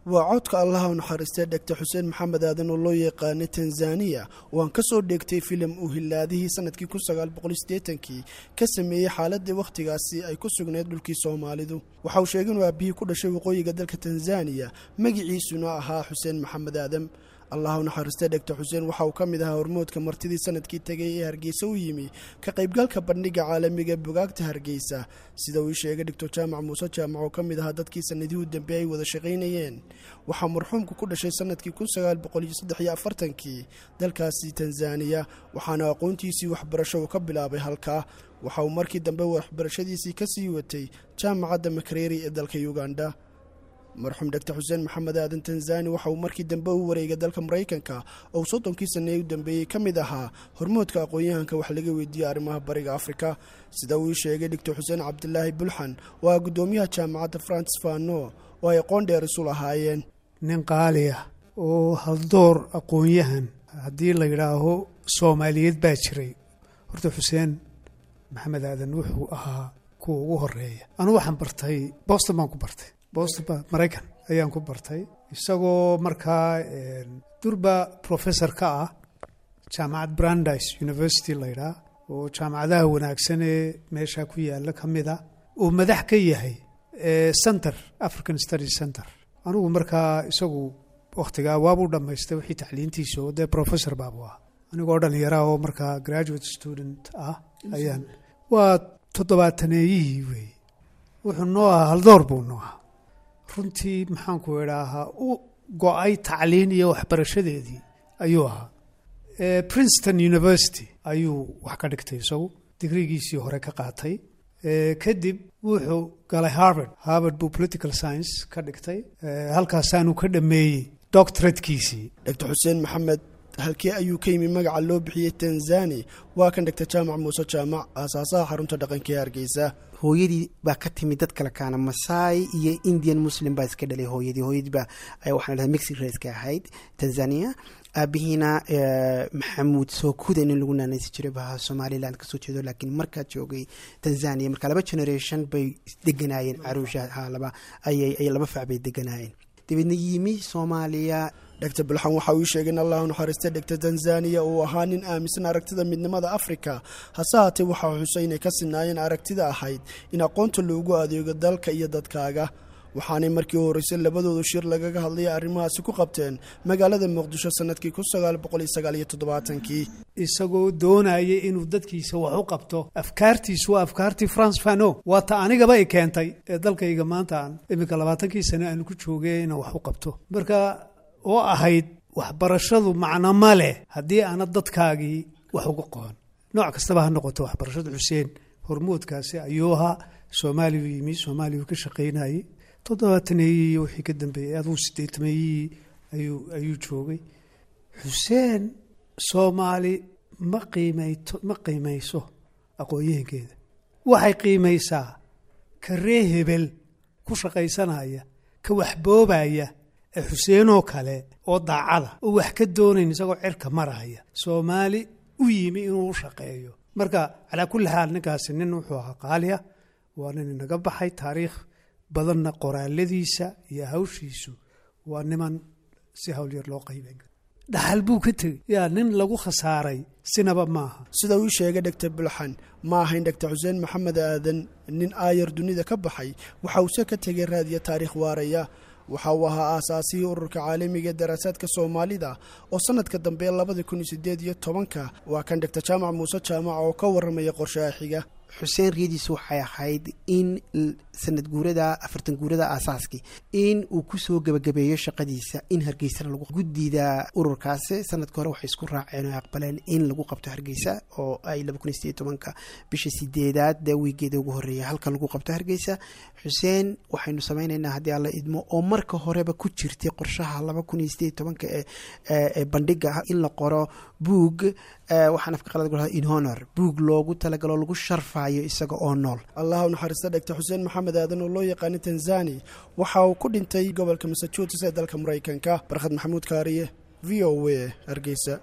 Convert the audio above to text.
waa codka allaha u naxariistay dhegta xuseen maxamed aadan oo loo yaqaanay tanzaniya oo aan ka soo dheegtay filim uu hilaadihii sanadkii kun sagaal boqol sideetankii ka sameeyey xaaladii wakhtigaasi ay ku sugnayd dhulkii soomaalidu waxa uu sheegay inuu aabihii ku dhashay waqooyiga dalka tanzaniya magiciisuna ahaa xuseen maxamed aadan allah u naxariistay dhegta xuseen waxa uu ka mid ahaa hormoodka martidii sanadkii tegay ee hargeysa u yimi ka qaybgalka bandhiga caalamiga bogaagta hargeysa sida uu ii sheegay doctor jaamac muuse jaamac oo ka mid ahaa dadkii sanadihii u dambe ay wada shaqaynayeen waxaa marxuumku ku dhashay sanadkii kun sagaal boqol iyo saddex iyo afartankii dalkaasi tanzaniya waxaana aqoontiisii waxbarasho uu ka bilaabay halkaa waxa uu markii dambe waxbarashadiisii ka sii watay jaamacadda makareri ee dalka uganda marxuum dhegtar xuseen maxamed aadan tanzani waxa uu markii dambe u wareegay dalka maraykanka oo soddonkii sanee u dambeeyey ka mid ahaa hormoodka aqoon-yahanka wax laga weydiiyey arrimaha bariga afrika sida uu ii sheegay doctor xuseen cabdilaahi bulxan oo ah guddoomiyaha jaamacadda francis fano oo ay aqoon dheer isu lahaayeen nin qaali ah oo haldoor aqoon-yahan haddii la yidhaaho soomaaliyeed baa jiray horta xuseen maxamed aadan wuxuu ahaa kuwa ugu horeeya anugu waxaan bartay boston baan ku bartay boston maraykan ayaan ku bartay isagoo markaa durba professor ka ah jaamacad brandis university laydhaa oo jaamacadaha wanaagsan ee meesha ku yaala ka mid a uu madax ka yahay center african study center anugu markaa isagu wakhtigaa waabuu dhammaystay wixii tacliintiisa oo dee professor baabu ah anigoo dhallinyaraha oo markaa graduate student ah ayaan waa toddobaataneeyihii weeye wuxuu noo ahaa haldoor buu noo ahaa runtii maxaanku idhaahaa u go-ay tacliin iyo waxbarashadeedii ayuu ahaa princeton university ayuu wax ka dhigtay isagu digrigiisii hore ka qaatay kadib wuxuu galay harvard harvard buu political science ka dhigtay halkaasaanu ka dhameeyey doctoratekiisii doctor xuseen maxamed halkii ayuu ka yimi magaca loo bixiyey tanzani waa kan dhegta jaamac muuse jaamac aasaasaha xarunta dhaqanka ee hargeysa hooyadii baa ka timid dad kale kaana masaai iyo indian muslim baa iska dhalay hooyadii hooyadii baa waxaan dhahay mexic raiska ahayd tanzania aabihiina maxamuud sookuda in lagu naanaysi jiray baha somaliland kasoo jeedo laakiin markaa joogay tanzania marka laba generation bay deganaayeen caruusha laba ayay laba fac bay deganaayeen dabeedna yimi soomaaliya dhegta bulxan waxa uu ii sheegay in allah u naxariistay dhegta tanzaniya uu ahaa nin aaminsan aragtida midnimada afrika hase haatee waxaa xusay inay ka sinaayeen aragtida ahayd in aqoonta loogu adeego dalka iyo dadkaaga waxaanay markii u horreysay labadoodu shir lagaga hadlaya arrimahaasi ku qabteen magaalada muqdisho sanadkii kun sagaal boqol iyo sagaal iyo toddobaatankii isagoo doonaya inuu dadkiisa wax u qabto afkaartiisu waa afkaartii france fano waa ta anigaba i keentay ee dalkayga maanta aan iminka labaatankii sane aanu ku joogay inaan wax u qabto marka oo ahayd waxbarashadu macno ma leh haddii aana dadkaagii wax uga qoon nooc kastaba ha noqoto waxbarashada xuseen hormoodkaasi ayuu ahaa soomaaliyu yimi soomaaliyuu ka shaqaynayey toddobaataneeyii wixii ka dambeeyey aduu sideetameeyihii ayuu ayuu joogay xuseen soomaali ma qiimayto ma qiimayso aqoon-yahankeeda waxay qiimaysaa ka ree hebel ku shaqaysanaya ka waxboobaya ee xuseenoo kale oo daacada oo wax ka doonayn isagoo cirka maraya soomaali u yimi inuu u shaqeeyo marka calaa kulli xaal ninkaasi nin wuxuu ahaa qaaliya waa nin inaga baxay taariikh badanna qoraaladiisa iyo hawshiisu waa niman si hawlyar loo qayben dhaxal buu ka tegey yaa nin lagu khasaaray sinaba maaha sida uu sheegay dhegta bulxan ma ahayn dhegta xuseen maxamed aadan nin aayar dunida ka baxay waxa uuse ka tegay raadiya taariikh waaraya waxa uu ahaa aasaasihii ururka caalamiga ee daraasaadka soomaalida oo sanadka dambe labada kun iyo sideed iyo tobanka waa kan dhegta jaamac muuse jaamac oo ka warramaya qorshaha xiga xuseen riyadiisu waxay ahayd in sanad guurada afartan guurada aasaaskii in uu kusoo gebagabeeyo shaqadiisa in hargeysana lagu guddida ururkaasi sanadka hore waxay isku raaceen oo aqbaleen in lagu qabto hargeysa oo ay laba kun iyo sideed tobanka bisha sideedaad dee wiigeeda ugu horreeya halka lagu qabto hargeysa xuseen waxaynu samaynaynaa haddii alla idmo oo marka horeba ku jirtay qorshaha laba kun iyo sideed tobanka ee bandhiga in la qoro buug waxaan afka qalad ku in honor buug loogu talagalo lagu sharfayo isaga oo nool allah u naxariista dhegta xuseen maxamed aadan oo loo yaqaanay tanzani waxa uu ku dhintay gobolka massachusetts ee dalka maraykanka barkhad maxamuud kaariye v o a hargeysa